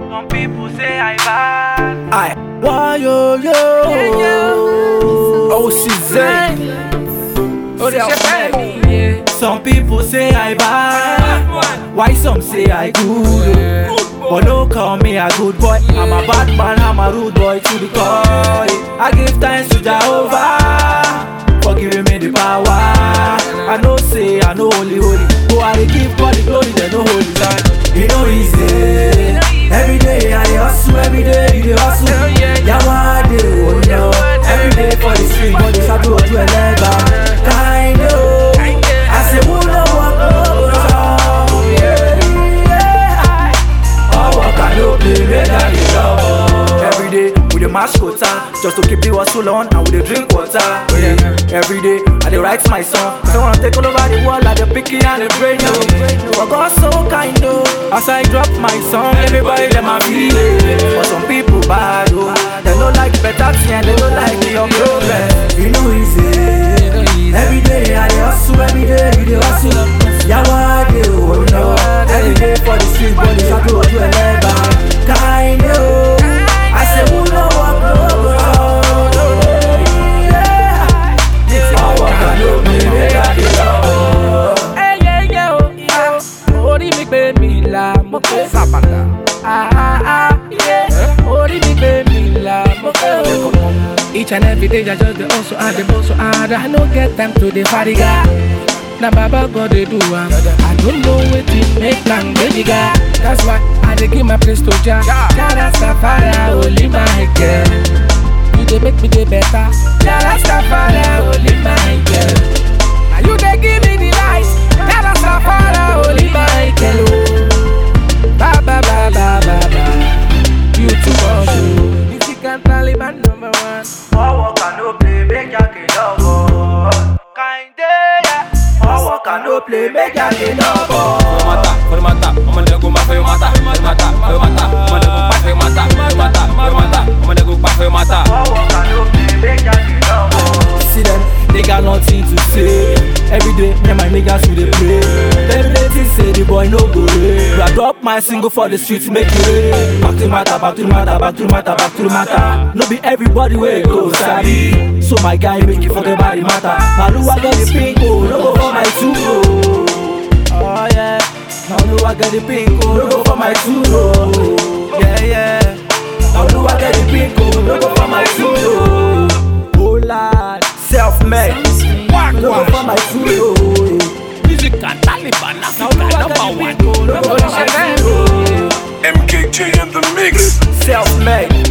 Some people say I bad. I why yo yo Oh she's Oh they Some people say I bad Why some say I good But don't call me a good boy I'm a bad man, I'm a rude boy to the core I give thanks to Jehovah For giving me the power I know say I know holy holy Oh I dey give God the glory, they know holy time You know easy Every day I dey hustle, every day you dey hustle Yawa dey oh no Every day for the street, but they start to do a lega Kind of I say who no work no go chop Yeah, yeah All work and no play, make I dey love Every day we dey mash quota Just to keep the hustle on and we dey drink water yeah. Every day I dey write my song I wanna take all over the world like the picky and the brain yo. But God so kind oh As I drop my song everybody dem a feel it But some people bad oh They no like better thing and they no like your progress You know easy Every day I dey hustle every day you dey hustle Yawa dey oh no Every day for the street but they start to do a lega Kind oh I say who no work no go yeah. All work and no play make I dey love orí mi gbé mi là mo pé sàbàtà. orí mi gbé mi là mo pé o. each and every day i just dey hustle and dey hustle hard i no get time to dey fadiga. na baba god dey do am i don't know wetin make am dey bigger that's why i dey give my praise to jah jara safara only my girl you dey make me dey better jara safara only my girl na you dey give me the light jara safara only my girl o ba ba ba ba ba ba you too much o if you can taliban number one. All work and no play make ya get love Kinda yeah All work and no play make ya get love mata, foi mata, uma nego mas foi mata, foi mata, foi mata, uma nego pai foi mata, foi mata, foi mata, uma nego pai foi mata. All work and no play make ya get love See them, they got nothing to say Every day, me and my niggas we dey pray Them they think say the boy no go away I drop my single for the streets make it rain Back to the matter, back to the matter, back to the matter, back to the matter No be everybody way go sabi So my guy make you forget about the matter Malu I get the pink oh, no go for my two oh Oh yeah Malu I get the pink oh, no go for my two oh Yeah yeah Malu I get the pink oh, no go for my two oh Oh lad, self-made No go for my two oh Music and Taliban, Africa number one. No go for my two oh MKJ in the mix. Self-made